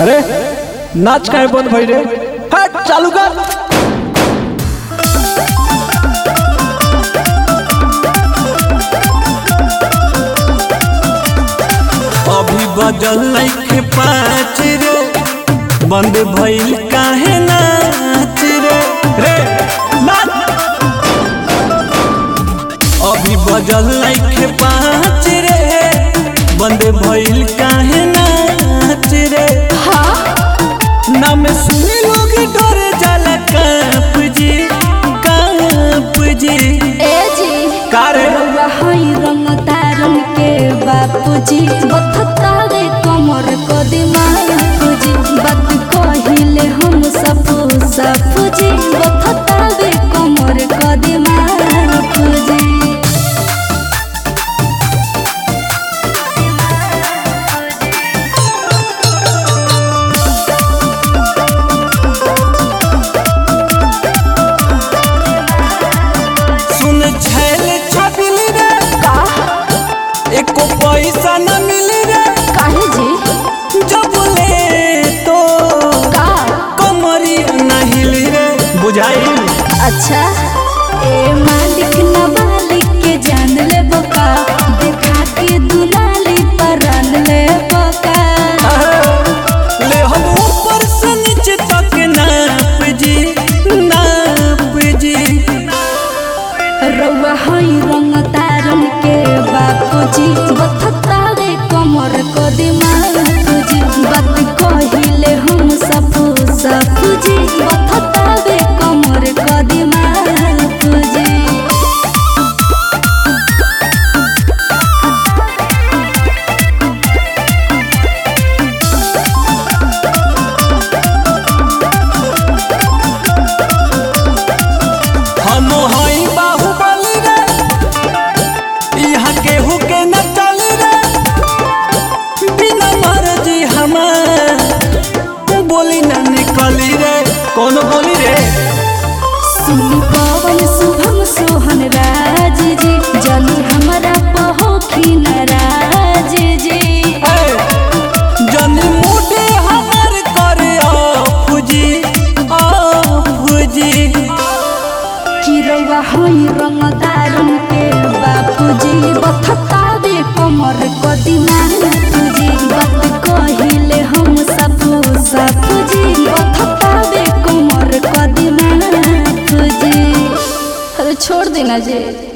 अरे नाच काय बंद भई रे हट चालू कर अभी बजल लइखे पाँच रे बंद भइल काहे नाच रे रे नाच अभी बजल लइखे पाँच रे बंद भइल काहे नाच रे ना में सुनी लोग डर जाला काप जी काप जी ए जी का रे रउआ हई रंग तारन के बापूजी बथतावे कमर को दिमागजी बात कहिले हम सपू सपूजी बथतावे कमर को दिमागजी सुन छैल छबिल रे का एको पैसा न मिली रे काहे जी जब ले तो का कमरी नहिली रे बुझाई अच्छा ए मालिक न मालिक के जान ले बका देखा के दुलाली परान ले बका ले हम ऊपर से नीचे तक नाप जी नाप जी रउआ हई रंग तारन के बापूजी बथतावे कमर को दिमाग तुजी बात कहिले हम सपू सपूजी बथतावे कमर को दिमाग तुजी हम हई बाहुबली रे यहाँ केहू के न चली रे बिना मर्जी हमार बोली न निकली रे कौन बोली रे सुनी पवन शुभम सोहन राज जी जनी हमरा पहोखी नाराज जी ए, जनी मुठे हमर करे अफुजी अफुजी कि रउआ हई रंग दारुन के बापूजी बथतावे कमर को दिमाग तुजी बात कहिले हम सपू सपूजी बथतावे कमर को दिमाग तुजी अरे छोड़ देना जी